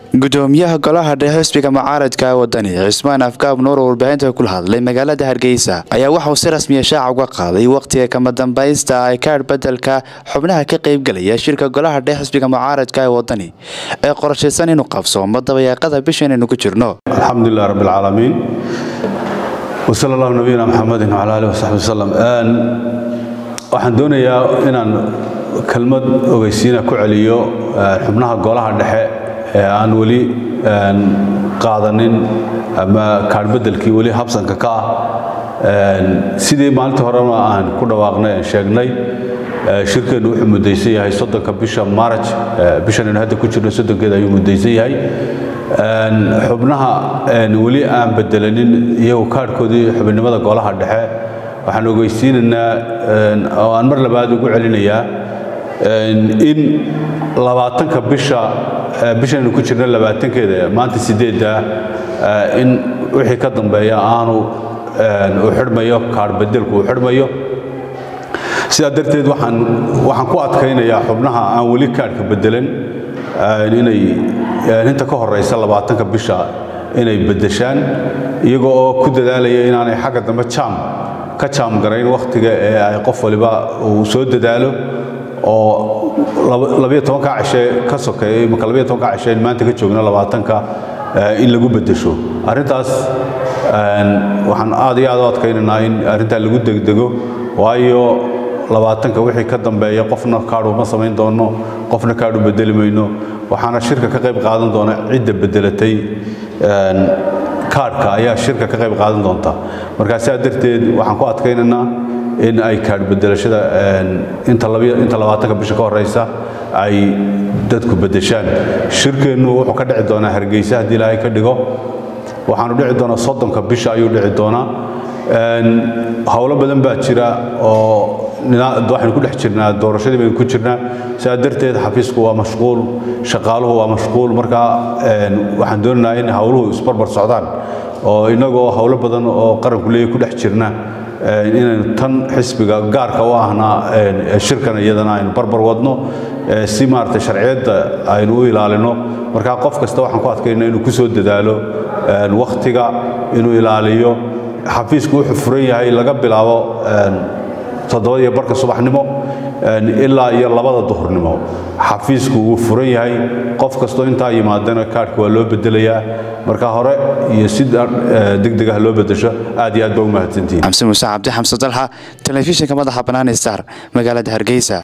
gudoomiyaha golaha dhexe xisbiga mucaaradka wadani cismaan afgaab nuur oo warbaahinta kula hadlay magaalada hargeysa ayaa waxauu si rasmiya shaaca uga qaaday wakhtiga kama dambaysta ay kaadh bedelka xubnaha ka qaybgelaya shirka golaha dhexe xisbiga mucaaradka ee wadani ee qorshaysan inuu qabsoomo dabayaaqada bisha inaynu ku jirno alxamdulilah rabbi alcaalamiin wsala allahu nabiyina maxamedin wcala alih wasaxbi wasalam waxaan doonayaa inaan kelmad ogeysiina ku celiyo xubnaha golaha dhexe ee aan weli qaadanin ama kaadhbedelkii weli habsanka ka ah sidii maalintii horena aan ku dhawaaqnay aan sheegnay shirkeennu wuxuu mudaysan yahay soddonka bisha maaraj bishanaynu hadda ku jirno soddonkeeda ayuu mudaysan yahay xubnaha weli aan bedelanin iyagu kaadhkoodii xubinimada golaha dhexe waxaan ogeysiinaynaa oo aan mar labaad ugu celinayaa in labaatanka bisha bishaynu ku jirno labaatankeeda maanta sideedda in wixii ka dambeeya aanu uu xidhmayo kaadhbedelku uu xidhmayo sidaa darteed waxaan waxaan ku adkaynayaa xubnaha aan weli kaadhka bedelan inay inta ka horeysa labaatanka bisha inay bedeshaan iyagoo oo ku dadaalaya inaanay xagga dambe jaam ka jaam garayn wakhtiga ee ay qof waliba uu soo dadaalo oo labiyo tobanka cishe ka sokeeya imaka labiyo tobanka cishe in maanta ka joogno labaatanka in lagu bedesho arrintaas waxaan aad iyo aad u adkaynaynaa in arrintaa lagu degdego waayo labaatanka wixii ka dambeeya qofna kaadhu ma samayn doono qofna kaadhu bedeli mayno waxaana shirka ka qayb qaadan doona cidda bedelatay kaadhka ayaa shirka ka qayb qaadan doonta markaa sidaa darteed waxaan ku adkaynaynaa in ay kaadh bedelashada inta labaatanka bisha ka horeysa ay dadku bedeshaan shirkeennu wuxuu ka dhici doonaa hargeysa haddii ilaahay ka dhigo waxaanu dhici doonaa soddonka bisha ayuu dhici doonaa howlo badan baa jira oo waxaynu ku dhex jirnaa doorashadii baynu ku jirnaa sidaa darteed xafiisku waa mashquul shaqaaluhu waa mashquul markaa waxaan doonaynaa in howluhu isbarbar socdaan oo innagoo howlo badan oo qaranku leeyahy ku dhex jirna inaynu tan xisbiga gaarka u ahna shirkan iyadana aynu barbar wadno si maaragtay sharciyadda aynu u ilaalino markaa qof kasta waxaan ku adkaynaa inuu ku soo dadaalo wakhtiga inuu ilaaliyo xafiisku wuxuu furan yahay laga bilaabo toddobada iyo barka subaxnimo ilaa iyo labada duhurnimo xafiisku wuu furan yahay qof kastoo intaa yimaadana kaadhka waa loo bedelayaa marka hore iyo si degdeg ah loo bedesho aad iyo aad baa u mahadsantihin xamse muuse cabdi xamse dalxa telefishinka madaxa bannaan star magaalada hargeysa